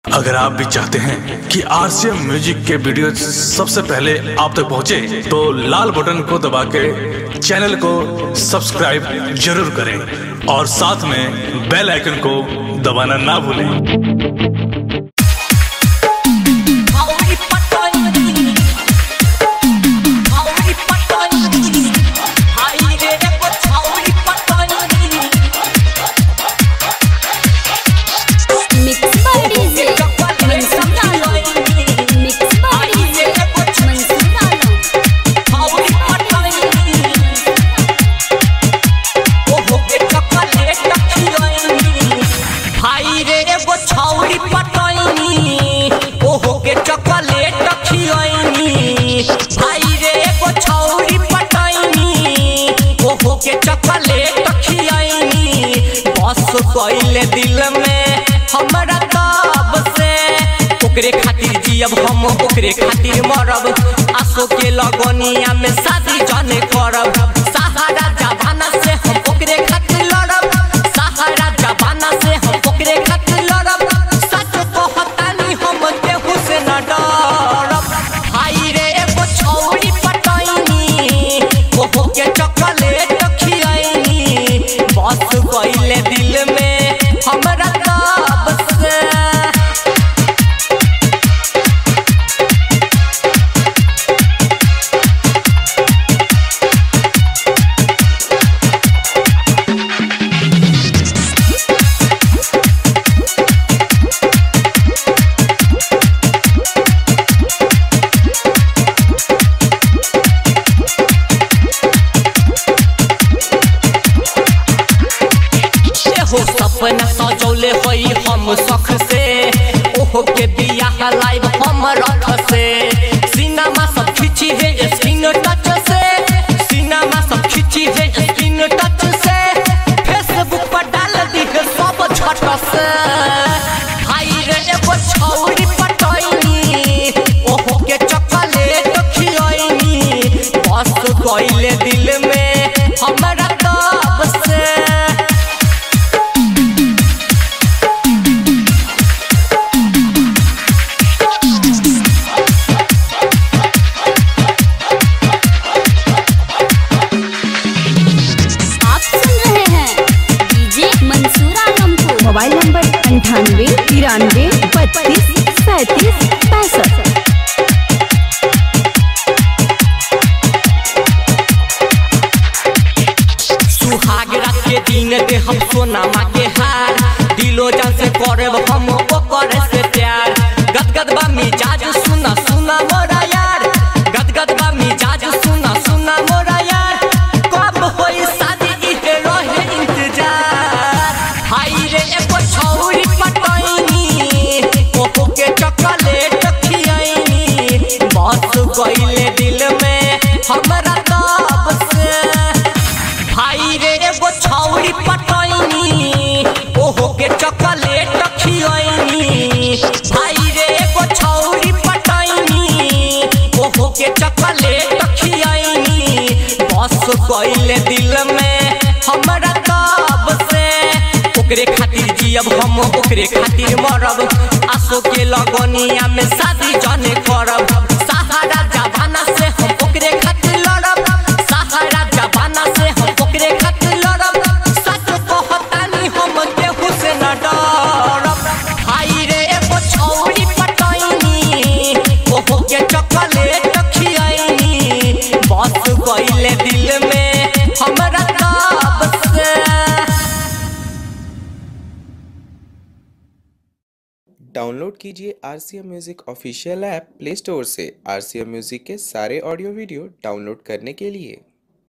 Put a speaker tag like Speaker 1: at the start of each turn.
Speaker 1: अगर आप भी चाहते हैं कि आरसीएम म्यूजिक के वीडियो सबसे पहले आप तक पहुंचे, तो लाल बटन को दबा के चैनल को सब्सक्राइब जरूर करें और साथ में बेल आइकन को दबाना ना भूलें
Speaker 2: Maui Patani Maui Patani Hai re ko Maui Patani
Speaker 3: Mix by DJ Mansur Alam. Mix by DJ Mansur Alam.
Speaker 2: Maui Patani O ho ke chocolate खिलाइनी भाई रे एगो छौरी पटैनी ओ हो के चॉकलेट खिलाइनी भाई रे एगो छौरी पटैनी ओ हो के चॉकलेट खिलाइनी बस कइले दिल में हमरा तब से ओकरे खातिर जियब हम ओकरे खातिर मरब आसो के लगनिया में शादी जाने करब सहारा जवाना से हम ओकरे खातिर लड़ब सहारा जवाना से हम ओकरे खातिर लड़ब सच कहतानी हम केहू से न डरब हाय रे एगो छौरी पटैनी ओहो के चॉकलेट खियाइनी बस कइले दिल में हमरा तब से हो सपना सजौले होई हम सख से ओहो के बियाह लाइव हम रख से सिनेमा सब खिंची है स्क्रीन टच से सिनेमा सब खिंची है स्क्रीन टच से फेसबुक पर डाल दी है सब झट से हाय रे एगो छौरी पटैनी ओहो के चॉकलेट खियाइनी बस गइले दिल में हमरा तब से
Speaker 3: आप सुन रहे हैं डीजे मंसूर आलम को
Speaker 4: मोबाइल नंबर अंठानवे तिरानवे बत्तीस सैंतीस पैंसठ
Speaker 2: सुहाग रात के दिन दे हम सोनामा के हार दिलो जान से करब हम ओकर से प्यार गदगद बा मिजाज सुना सुना मोरा यार गदगद बा मिजाज सुना सुना मोरा यार कब होई शादी इहे रहे इंतजार हाय रे एगो छौरी पटैनी ओहो के चॉकलेट खियाइनी बस गइले दिल में हमरा तब से भाई रे एगो छौरी पटैनी ओहो के चॉकलेट खियाइनी भाई रे एगो छौरी पटैनी ओहो के चॉकलेट खियाइनी बस कइले दिल में हमरा तब से ओकरे खातिर जियब हम ओकरे खातिर मरब आसो के लगनिया में शादी जाने करब सहारा जवाना से हम ओकरे खातिर लड़ब सहारा जवाना से हम ओकरे खातिर लड़ब सच कहतानी हम केहू से न डरब हाय रे एगो छौरी पटैनी ओहो के चॉकलेट खियाइनी बस कइले दिल में हमरा तब से
Speaker 5: डाउनलोड कीजिए R C M music official app play store से आर सी एम म्यूज़िक के सारे ऑडियो वीडियो डाउनलोड करने के लिए